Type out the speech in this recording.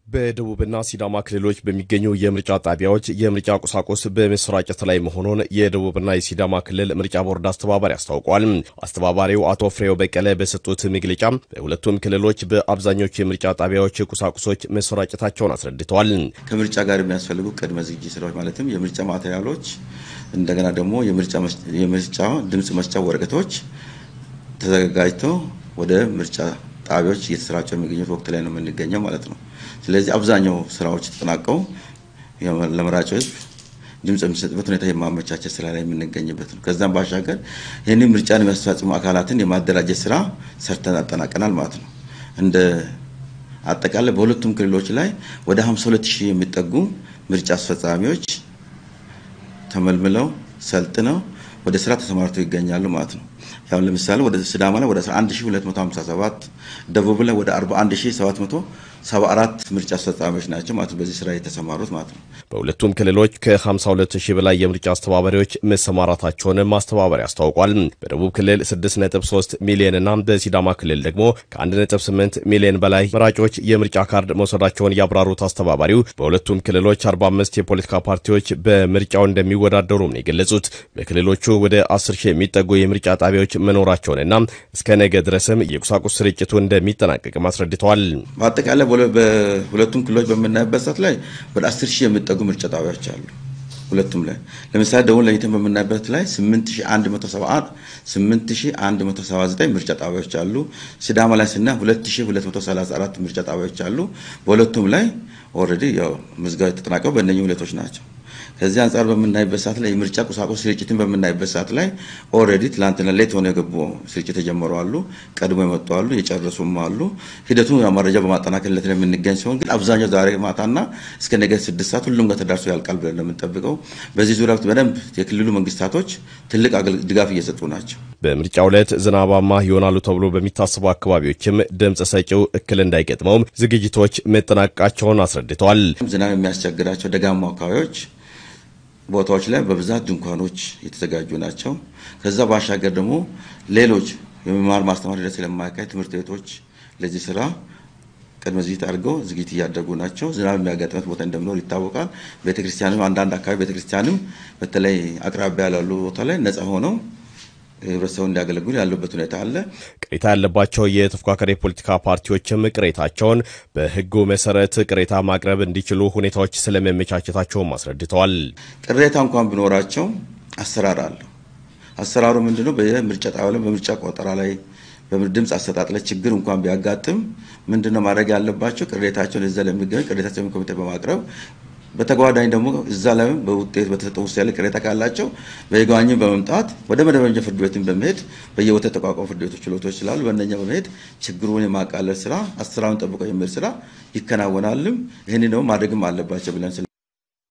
በደቡብና ሲዳማ ክልሎች በሚገኙ የምርጫ ጣቢያዎች የምርጫ ቁሳቁስ በመሰራጨት ላይ መሆኑን የደቡብና የሲዳማ ክልል ምርጫ ቦርድ አስተባባሪ አስታውቋል። አስተባባሪው አቶ ፍሬው በቀለ በሰጡት መግለጫ በሁለቱም ክልሎች በአብዛኞቹ የምርጫ ጣቢያዎች ቁሳቁሶች መሰራጨታቸውን አስረድተዋል። ከምርጫ ጋር የሚያስፈልጉ ቅድመ ዝግጅት ስራዎች ማለትም የምርጫ ማቴሪያሎች፣ እንደገና ደግሞ የምርጫ ድምፅ መስጫ ወረቀቶች ተዘጋጅተው ወደ ምርጫ ጣቢያዎች እየተሰራጩ የሚገኙት ወቅት ላይ ነው የምንገኘው ማለት ነው። ስለዚህ አብዛኛው ስራዎች ተጠናቀው ለመራጭ ህዝብ ድምፅ የሚሰጥበት ሁኔታ የማመቻቸት ስራ ላይ የምንገኝበት ነው። ከዛም ባሻገር ይህንን ምርጫን የሚያስፈጽሙ አካላትን የማደራጀት ስራ ሰርተን አጠናቀናል ማለት ነው። እንደ አጠቃላይ በሁለቱም ክልሎች ላይ ወደ 52 ሺህ የሚጠጉ ምርጫ አስፈጻሚዎች ተመልምለው ሰልጥነው ወደ ስራ ተሰማርተው ይገኛሉ ማለት ነው። ያው ለምሳሌ ወደ ሲዳማ ላይ ወደ 11257 ደቡብ ላይ ወደ 41774 ምርጫ አስፈጻሚዎች ናቸው ማለት ነው በዚህ ስራ የተሰማሩት ማለት ነው። በሁለቱም ክልሎች ከ52 ሺህ በላይ የምርጫ አስተባባሪዎች መሰማራታቸውንም ማስተባበሪያ አስታውቋል። በደቡብ ክልል 6.3 ሚሊዮን እና በሲዳማ ክልል ደግሞ ከ1.8 ሚሊዮን በላይ መራጮች የምርጫ ካርድ መውሰዳቸውን ያብራሩት አስተባባሪው በሁለቱም ክልሎች 45 የፖለቲካ ፓርቲዎች በምርጫው እንደሚወዳደሩም ነው የገለጹት። በክልሎቹ ወደ 10 ሺህ የሚጠጉ የምርጫ ጣቢያዎች መኖራቸውንና እስከ ነገ ድረስም የቁሳቁስ ስርጭቱ እንደሚጠናቀቅም አስረድተዋል። በአጠቃላይ በሁለቱም ክልሎች በምናይበት ሰዓት ላይ ወደ 10 ሺህ የሚጠጉ ምርጫ ጣቢያዎች አሉ። ሁለቱም ላይ ለምሳሌ ደቡብ ለይተን በምናይበት ላይ 8171 8179 ምርጫ ጣቢያዎች አሉ። ሲዳማ ላይ ስና 2234 ምርጫ ጣቢያዎች አሉ። በሁለቱም ላይ ኦልሬዲ ያው ምዝገባ የተጠናቀው በእነኚህ ሁለቶች ናቸው። ከዚህ አንጻር በምናይበት ሰዓት ላይ የምርጫ ቁሳቁስ ስርጭትን በምናይበት ሰዓት ላይ ኦልሬዲ ትላንትና ሌት ሆነ የገቡ ስርጭት የጀመሩ አሉ፣ ቀድሞ የመጡ አሉ፣ የጨረሱም አሉ። ሂደቱን መረጃ በማጠናከር ለት የምንገኝ ሲሆን ግን አብዛኛው ዛሬ ማታና እስከ ነገ ስድስት ሰዓት ሁሉም ጋር ተዳርሶ ያልቃል ብለን ነው የምንጠብቀው። በዚህ ዙሪያ በደንብ የክልሉ መንግስታቶች ትልቅ ድጋፍ እየሰጡ ናቸው። በምርጫው ዕለት ዝናባማ ይሆናሉ ተብሎ በሚታሰቡ አካባቢዎችም ድምፅ ሰጪው እክል እንዳይገጥመውም ዝግጅቶች መጠናቀቃቸውን አስረድተዋል። ዝናብ የሚያስቸግራቸው ደጋማ አካባቢዎች ቦታዎች ላይ በብዛት ድንኳኖች የተዘጋጁ ናቸው። ከዛ ባሻገር ደግሞ ሌሎች የመማር ማስተማር ሂደት ስለማያካሄድ ትምህርት ቤቶች ለዚህ ስራ ቅድመ ዝግጅት አድርገው ዝግጅት እያደረጉ ናቸው። ዝናብ የሚያጋጥመት ቦታ እንደሚኖር ይታወቃል። ቤተክርስቲያንም አንዳንድ አካባቢ ቤተክርስቲያንም በተለይ አቅራቢያ ያሉ ቦታ ላይ ነጻ ሆነው ህብረተሰቡ እንዲያገለግሉ ያሉበት ሁኔታ አለ። ቅሬታ ያለባቸው የተፎካካሪ የፖለቲካ ፓርቲዎችም ቅሬታቸውን በህጉ መሰረት ቅሬታ ማቅረብ እንዲችሉ ሁኔታዎች ስለመመቻቸታቸውም አስረድተዋል። ቅሬታ እንኳን ቢኖራቸው አሰራር አለው። አሰራሩ ምንድነው? በምርጫ ጣቢያ ላይ በምርጫ ቆጠራ ላይ በድምፅ አሰጣጥ ላይ ችግር እንኳን ቢያጋጥም ምንድነው ማድረግ ያለባቸው? ቅሬታቸውን እዛ ለሚገኝ ቅሬታቸውን ኮሚቴ በማቅረብ በተጓዳኝ ደግሞ እዛ ላይ በውጤት በተሰጠው ውሳኔ ላይ ቅሬታ ካላቸው በይግባኝም በመምጣት ወደ መደበኛ ፍርድ ቤትን በመሄድ በየቦታ የተቋቋሙ ፍርድ ቤቶች ችሎቶች ስላሉ በእነኛ በመሄድ ችግሩን የማቃለል ስራ አሰራሩን ጠብቆ የሚል ስራ ይከናወናልም። ይህን ደግሞ ማድረግም አለባቸው ብለን